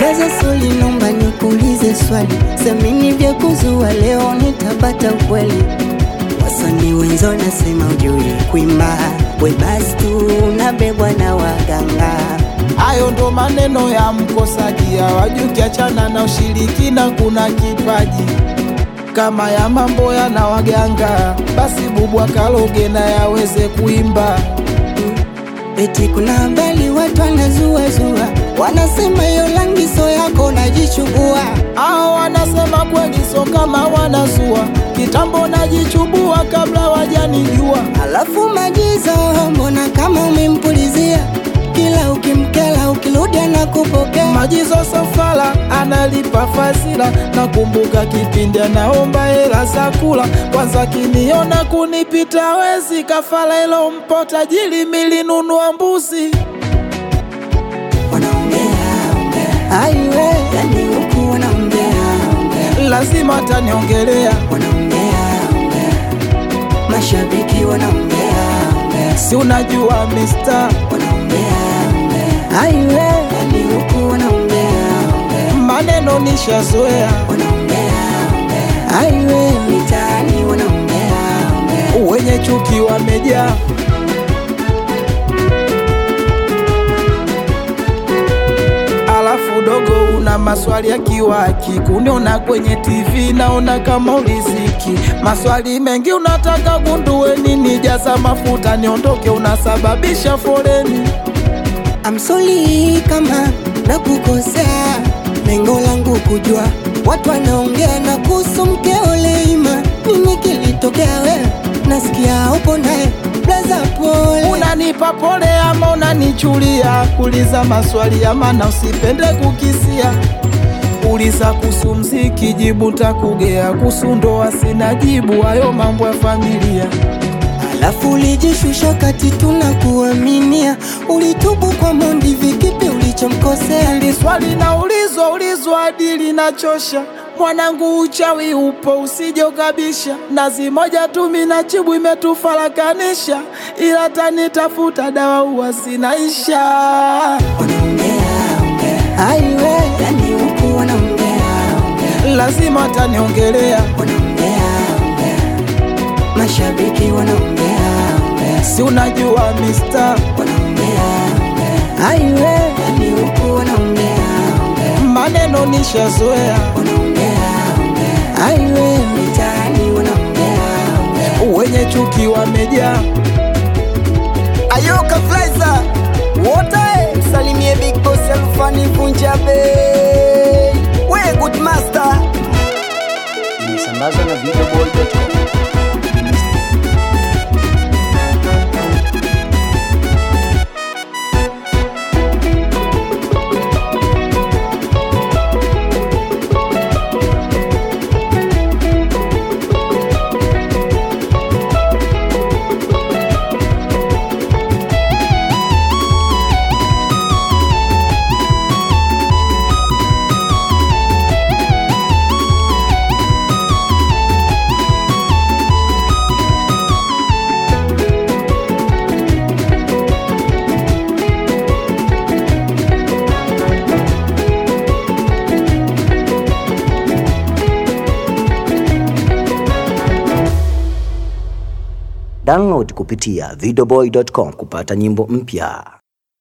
Blaza Soli, nomba nikuulize swali, semini vya kuzua leo nitabata ukweli. Wasanii wenzo nasema ujui kuimba, we basi tu unabebwa na waganga. Hayo ndo maneno ya mkosaji, hawajui ukiachana na ushirikina kuna kipaji kama ya mambo yana waganga, basi bubwa kaloge na yaweze kuimba. Eti kuna habari watu wanazuazua, wanasema hiyo rangi so yako najichubua. Hao wanasema kweli, so kama wanazua kitambo, najichubua kabla wajanijua. Alafu majizo, mbona kama umempulizia kila ukimkela, ukirudi anakupokea. Majizo Sofala analipa fasila, nakumbuka kipindi anaomba hela za kula. Kwanza kiniona kunipita wezi, kafala ilo mpo tajiri, milinunua mbuzi. Wanaongea ongea, aiwe, yani huku wanaongea ongea, Lazima ataniongelea, wanaongea ongea, mashabiki wanaongea ongea, si unajua mister, wanaongea ongea, aiwe, yani huku wanaongea ongea, maneno nishazoea, wanaongea ongea, aiwe, mitaani wanaongea ongea. wenye chuki wamejaa. Alafu dogo, una maswali ya kiwaki, kuniona kwenye TV naona kama uliziki. Maswali mengi unataka gundue nini, jaza mafuta niondoke, unasababisha foleni. I'm sorry kama nakukosea, lengo langu kujua watu wanaongea na kuhusu mkeo Leima, nini kilitokea wewe? Nasikia upo naye blaza, pole. Unanipa pole ama unanichulia? Uliza maswali ya maana, usipende kukisia. Uliza kuhusu mziki, jibu takugea. Kuhusu ndoa sina jibu, hayo mambo ya familia. Alafu ulijishusha kati tunakuaminia, ulitubu kwa Mondi, vikipi ulichomkosea? Hili swali naulizwa ulizwa hadi linachosha. Mwanangu, uchawi upo, usije ukabisha. Nazi moja tu minachibu imetufarakanisha, ila tanitafuta dawa huwa sinaisha. Wanaongea ongea, aiwe, yani huku wanaongea ongea, Lazima ataniongelea, wanaongea ongea, mashabiki wanaongea ongea si unajua mister, wanaongea ongea, aiwe, yani huku wanaongea ongea, maneno nishazoea, wanaongea ongea, aiwe, mitaani wanaongea ongea. wenye chuki wamejaa. Ayoka Flaiza wote msalimie Big Boss Alfani Vunja Bei, we good master. imesambazwa na videoboy.com. Download kupitia videoboy.com kupata nyimbo mpya.